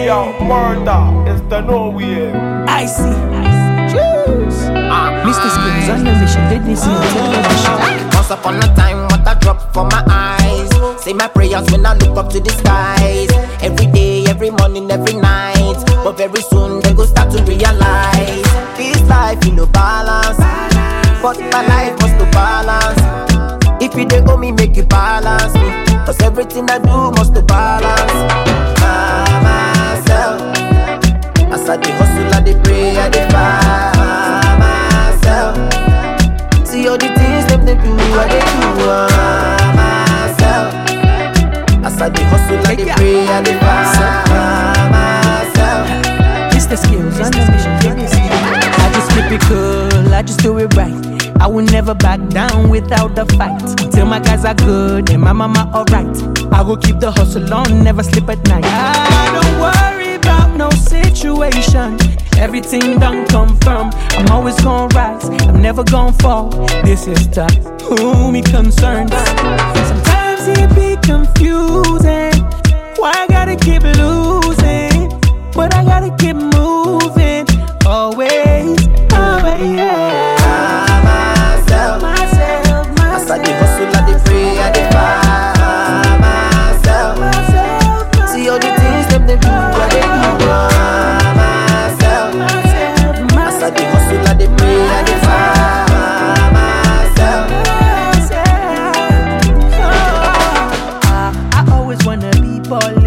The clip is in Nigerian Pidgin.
yo, murder is the no way. I see. Choose. Mr. Skills on the mission. Did they see on television? Once upon a time, what a drop for my eyes. Say my prayers when I look up to the skies. Every day, every morning, every night. But very soon they go start to realize this life you no balance. But my life must to balance. If you dey owe me, make you balance me. Cause everything I do must to balance. Ah, myself. As I dey hustle, I dey pray, I dey find myself. See all the things them they do, I they do ah, myself. As I dey hustle, I dey pray, I dey find myself. Mr. Skills on the mission. Did they see? I just keep it cool. I just do it right. I will never back down without the fight. Till my guys are good and my mama alright. I will keep the hustle on, never sleep at night. I don't worry about no situation. Everything done confirm. I'm always gonna rise. I'm never gonna fall. This is the who me concerns. Sometimes it be confusing. Why I gotta keep losing? But I gotta keep moving. Always, always, yeah. myself. Myself, As I dey hustle, I dey pray, I dey find myself. myself, See all the things them they do, I dey do ah, myself. myself, As I dey hustle, I dey pray, I dey find myself. myself. Oh, I, I always wanna be ball